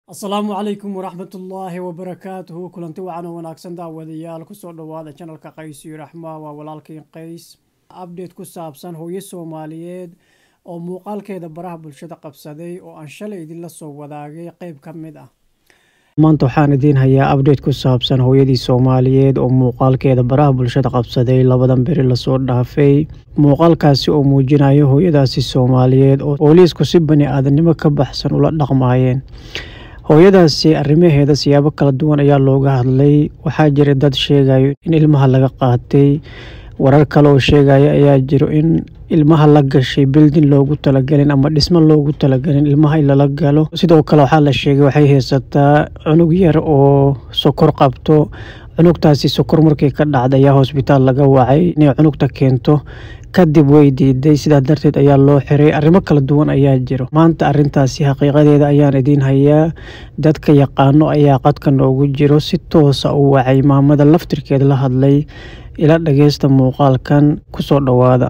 asalaamu calaykum waraxmatullaahi wabarakaatuhu kulanti wacan oo wanaagsan daawadayaal kusoo dhowaada janalka qays iyo raxma waa walaalkiin qays abdate ku saabsan hooyo soomaaliyeed oo muuqaalkeeda baraha bulshada qabsaday oo aan shalay idinla soo wadaagay qeyb ka mid ah maanta waxaan idiin hayaa abdate ku saabsan hooyadii soomaaliyeed oo muuqaalkeeda baraha bulshada qabsaday labadan beri lasoo dhaafay muuqaalkaasi oo muujinayo hooyadaasi soomaaliyeed oo booliisku si bani aadamnimo ka baxsan ula dhaqmaayeen hooyadaasi arrimaheeda siyaabo kala duwan ayaa looga hadlay waxaa jira dad sheegayo in ilmaha laga qaatay warar kale oo sheegaya ayaa jiro in ilmaha la gashay bildin loogu talagelin ama dhismo loogu talagelin ilmaha in lala galo sidoo kale waxaa la sheegay waxay haysataa cunug yar oo sokor qabto cunugtaasi sokor markii ka dhacda ayaa hosbitaal laga wacay inay cunugta keento kadib way diiday sidaa darteed ayaa loo xiray arrimo kala duwan ayaa jiro maanta arrintaasi xaqiiqadeeda ayaan idiin hayaa dadka yaqaano ayaa qadka noogu jiro si toosa u wacay maamada laftirkeeda la hadlay ila dhageysta muuqaalkan kusoo dhowaada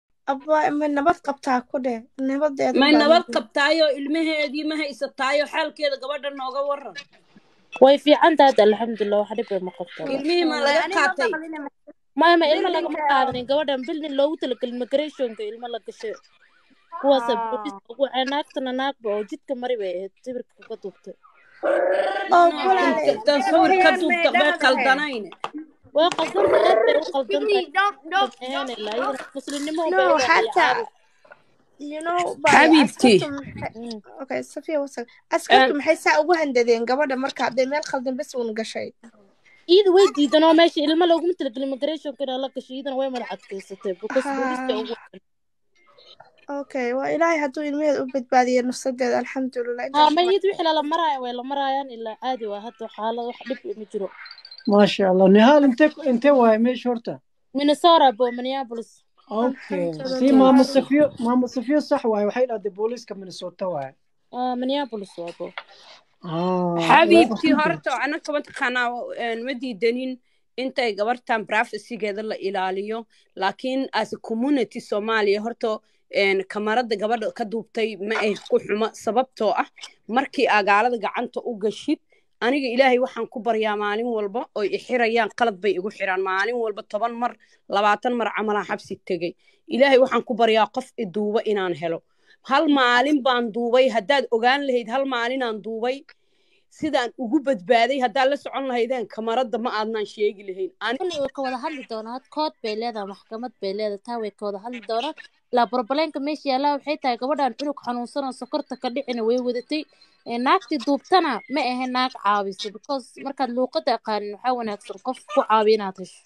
ma nabad qabtaa ku dheh nabadeeda may nabad qabtaayo ilmaheedii ma haysataayo xaalkeeda gabadha nooga waran way fiican tahay hadda alxamdulilah wax dhib ma qabto ilmihii ma laga qaatay maya ma ilmo lagama qaadanin gabadhan bildin loogu talagelin migrationka ilmo la gashay kuwaasa booliis ugu wacay naagtana naagba oo jidka mari bay ahayd sawirka ka duubtay oo walaale tan sawir ka duubta bay qaldanayne way qaldanta aad bay u qaldantahay ahayn ilaa iyadana muslimnimo no bay xataa you know by Xabiibti. askartu maxay- okay safiya wasaq askartu maxay saa ugu handadeen gabadha marka hadday meel khaldan bes uun gashay iyada way diidan oo meesha ilmo looguma talagelin migrationka inaa la gashay iyadana way madax adkaysatay because booliiska ugu wacay okay waa ilaahay hadduu ilmaheeda u badbaadiyo nafsadeeda alxamdulilah haa ma iyada wixii lala maraayo way la maraayaan ilaa caadi waa hadda xaalad wax dhib ma jiro maasha allah nihaal inte intee waaye meesha horta minnesota bo minneapolis okay Alxamdulillah. tii maamo safiyo maamo safiyo sax waaye waxay dhahday booliiska minnesota waaye ah minneapolis waa bo Ah, xabiibtii waa- horta anaka mataqaanaa een, ma diidanin intay gabartan privacygeeda la ilaaliyo laakiin as a community soomaaliya horta een, kamarada gabadha ka duubtay ma ay ku xumo sababtoo ah markii agaalada gacanta u gashid aniga ilaahay waxaan ku baryaa maalin walba oy i xirayaan qalad bay igu xiraan maalin walba toban mar labaatan mar camalaan xabsi tegay ilaahay waxaan ku baryaa qof i duuba inaan helo hal maalin baan duubay haddaad ogaan lahayd hal maalinaan duubay sidaan ugu badbaaday haddaad la socon lahaydeen kamaradda ma aadnaan sheegi lahayn Ani- kulli way ka wada hadli doonaa had kood bay leedahay maxkamad bay leedahay taa way ka wada hadli doonaan ilaa barbaleenka meesha yaallaa waxay tahay gabadhan cunug xanuunsan oo sokorta ka dhicina way wadatay Ee, naagtii duubtana ma ahayn naag caawisa because markaad luuqada aqaanin waxaa wanaagsan qof ku caawiya inaad hesho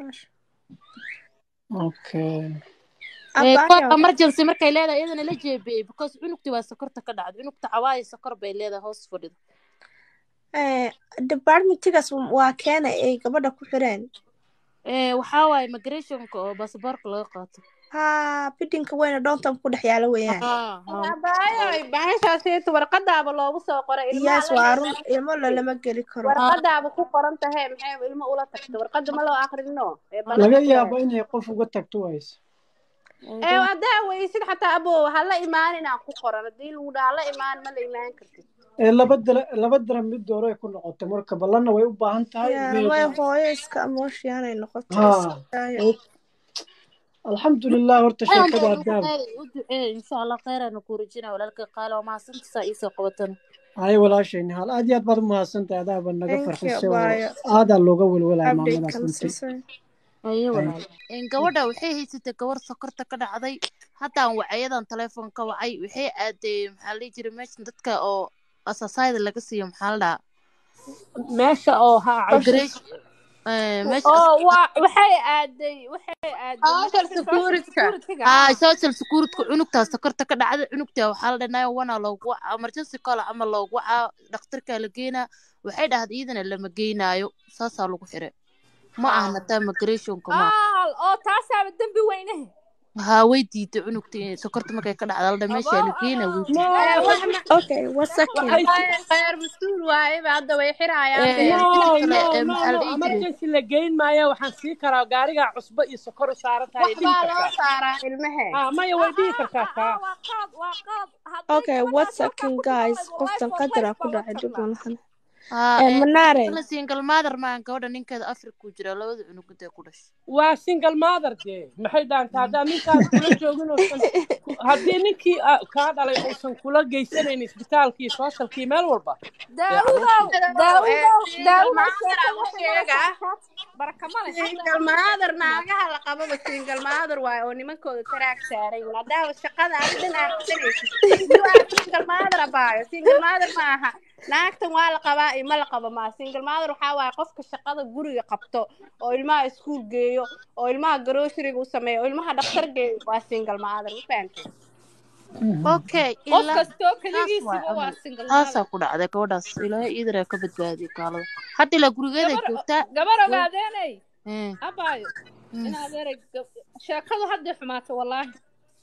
okay Ee, Abaayo. kood emergency markay leedahay iyadana la jeebiyey because cunugtii waa sokorta ka dhacday cunugta cawaaya sokor bay leedahay hoos fadhida Eh, departmentigaas waa keena ay gabadha ku xireen Ee, waxaa waaye migrationka oo baasaboorka laga qaato ha bidinka weyna downtown ku dhex yaala weeyaan Haa, haa. abaayoy bahashaasiita warqadaaba loogu soo qoray ilmaha yes la waa yidhi, run ilmo lalama geli karo warqadaaba ku qoran tahay maxay ilmo ula tagta warqada ma loo aqrino ee laga ballanka yaabo inay qof uga tagto wayse ee haddaa weysid xataa abo ha la imaaninaa ku qoran haddii lagu dhaha la imaan ma la imaan kartid ee laba dara laba dara mid dooro ay ku noqotay marka ballanna way u baahan tahay Yeah, meesha- way hooyo iska emotionay noqotay Ha. Iskaayo. alxamdulilah horta Ayaan sheekada baa haddaab u duceey insha allah kheyraana ku rajinaa walaalka qaalo waa mahadsantisaa iisoo qabatan hay walaashay nihaal aad iyo aad baad u mahadsantahay adaaba naga Thank you, farxisay oo Abaayo. aadaa looga welwelaya Update maamadaas kan runtii siisay. ayo walaal gabadha waxay haysatay gabar sokorta ka dhacday haddaan wacayadan telefoon ka wacay waxay aaday maxaa la dhihi jiray meeshan dadka oo asaasayda laga siiyo maxaa la meesha oo ha dhahaa meesha oo waa waxay aaday waxay aaday Social meesha security-ka. security-ga. haa social security cunugtaa sokorta ka dhacday cunugtaa waxaa la dhanaya wana loogu wacaa emergency call ama loogu wacaa dhakhtarkaa la geynaa waxay dhahday iyadana lama geynaayo saasaa lagu xiray ma ahna taa migrationka ma aha Aal, oo taasaaba dembi weyne haa way diiday cunugta inay sokorta markay ka dhacda ladha meesha la geena way diiday no Eh, wax wax ma okay one second waxay Khayr khayr mas-uul waaye ba hadda way xirayaan Eh, be midda no kale no eh, no maxaa no la dhihi jiray emergency la geyn maayo waxaan sii karaa gaarigaa cusbo iyo sokor u saaran tahay wax dhihi baa loo kartaa saaraa ilmahe ah maya way dhihi kartaa taa waa qaad waa qaad hadday okay one gabadhaas halkaa second ku guys timaado qoftan life of qadar life aa ku baa loo dhacay dib karnaa malahan haa Eh, eh, manaare kala single mother maan gabadha ninkeeda afrika ku jira labada cunug intay ku dhashay waa single mother dee maxay dhaantaa haddaa ninkaas kula joogin uusan ku- haddii ninkii ah, kaa dhalay uusan kula geysanayn isbitaalkii socialkii meel walba dee daawudow caruurtii daawudow daawudow single sheekada mother waxay sheega maraysaa baraka male hadda single mother naagaha la qababa single mother waaye oo nimankooda taraag saaran yihiin haddaa shaqada adi dhan aad qabanaysid you are single mother abaayo single mother ma aha naagtan waa la qabaa iyo ma la qabo maa single mother waxaa waaye qofka shaqada guriga qabto oo ilmaha iskuul geeyo oo ilmaha groceryga u sameeyo oo ilmaha dhaqtar geeyo waa single mother ma fahamtay okay qof ilaa kastoo taas waay keligiisiba waa camal single mother taasaa ku dhacday gabadhaas ilaahay iidaraa ka badbaadiyay kaalada hadda ilaa gurigeeday gabar joogtaa gabar way ogaadeenay eh, abaayo mm, in adeeray sheekadu hadday xumaatay wallaahi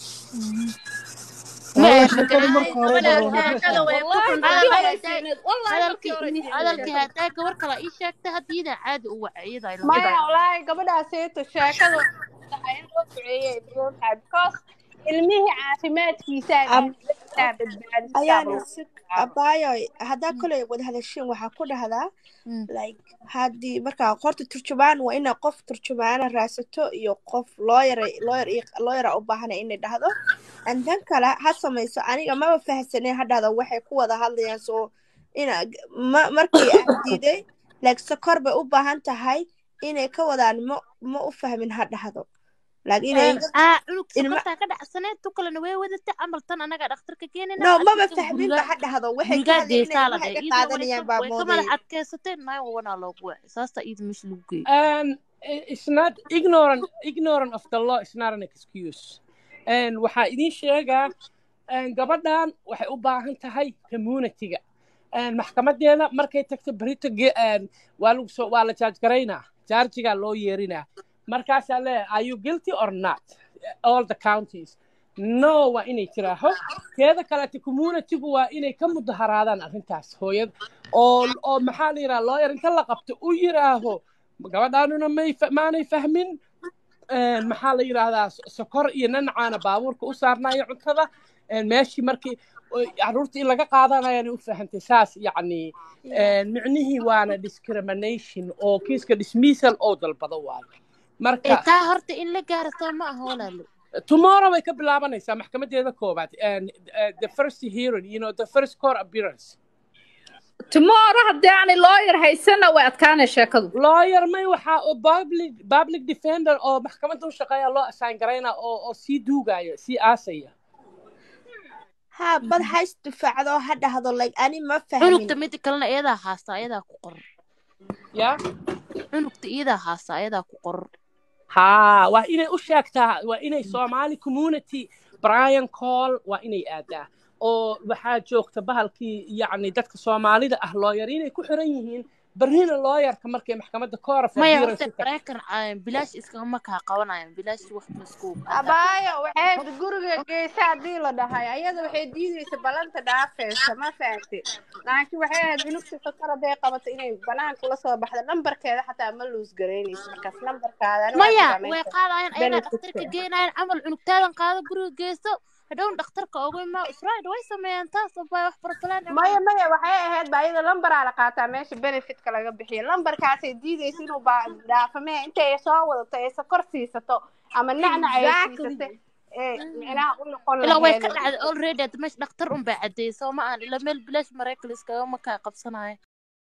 ma والله eh sheekadu marka marka gabadhaas sheekada hore ba waa way ku wallaahi xun markii tahay hore hadalkii hadday fiicneed wallaahi markii hadalkii hore fiicneed hadalkii sheekadu hadday gabar kale ii sheegtay hadda iyadaa caadi u wacay iyadaa ila maya hadlay wallaahi gabadhaaseeto sheekadu tahay in loo duceeyay badan tahay because ilmihii caafimaadkiisa Ab- badbaadisaa ayaana lagu si magacaabo abaayo haddaa koley wada hadashiin waxaa ku dhahdaa Mm. like haddii markaa qorta turjumaan waa inaa qof turjumaana raadsato iyo qof lawyer lawyer iyo lawyera u baahana inay dhahdo and tan kale ha samayso aniga maba fahamsaneen ha dhahdo waxay ku wada hadlayaan soo ina ma markii aan diiday like sokor bay u baahan tahay inay ka wadaan ma ma u fahmin ha dhahdo like inay iga ah cunug ilma sokortaa ka dhacsaneed tu kalena way wadatay camal tan anagaa dhakhtarka keenayna no maba adiga fahminba gurigaa ha dhahdo waxay ka gurigaa hadlayeen inay geesaa la ilmaha dhahay iga iyadana way qaadanayaan ka baa way ka madax moodayay adkaysatay nine one aa loogu wacay saasta iyada meesha lagu geeyey and it's not ignorant ignorant of the law is not an excuse and waxaa idin sheegaa and gabadhan waxay u baahan tahay communityga and maxkamadeeda markay tagto berito ge- and waa lagu soo waa la jaaj garaynaa jaarjigaa loo yeerinaa markaasaa leeyahay are you guilty or not all the counties no waa inay tiraaho teeda kaleete communitygu waa inay ka mudaharaadaan arrintaas hooyad oo oo maxaa la yidhaha lawyer inta la qabto u yiraaho gabadhaanuna may fa- maanay fahmin een, maxaa la yidhaahdaa so- sokor iyo nanacaana baabuurka u saarnayo cuntada een, meeshii markii oy caruurta in laga qaadanayana u fahantay saas yacni een, micnihii waana discrimination oo kiiska dismissal oo dalbado waayo ee marka taa horta in la gaaro soo ma aha walaalo tomorrow way ka bilaabanaysaa maxkamadeeda koobaad and, uh, the first hearing you know the first court appearance tomorrow haddii aanay lawyer haysana way adkaanay sheekadu lawyer may waxaa oo public public defender oo maxkamadda u shaqeeya loo assign garayna oo oo sii duugaya sii aasaya ha bad ha isdifaacdo ha dhahdo like ani ma cunugta fahmin mida kalena iyadaa haasta ayadaa ku qoran ya cunugta iyadaa haasta ayadaa ku qoran haa waa inay u sheegtaa waa inay somali community brian call waa inay aadaa oo waxaa joogta bahalkii yacni dadka soomaalida ah lawyer inay ku xiran yihiin barrina lawyerka markay maxkamadda court of maya appearance horta u tagto maraykan ah, bilaash iskama kaa qabanayaan bilaash wax masku abaayo waxay guriga geysa haddii la dhahay ayada waxay diideysa ballanta dhaafeysa ma fahamtid laakiin waxay ahayd cunugta sokor hadday qabato inay banaanka ula soo baxdo nambarkeeda xataa ma luus garaynaysa markaas nambarkaadana waa maya jiraa way meesha qaadayaan ayadaa benefitka dhakhtarka geenayaan camal cunugtaadan qaado guriga geysto hadhown dhakhtarka oga imaa israel way sameeyaan taas baa wax barbalaan maya maya waxay ahayd ba iyada lambaraa la qaataa meesha benefitka laga bixiyo lambarkaasay diideysa inuu baa dhaafamee intay soo wadato ay sokor siisato ama nacnac ay exactly siisato ee micnaha u noqon ilaa way ka laheed dhacday already hadda meesha dhakhtar un baa cadeeyey soo ma ahan ilaa meel bilaash maraykan iskagama kaa qabsanaayo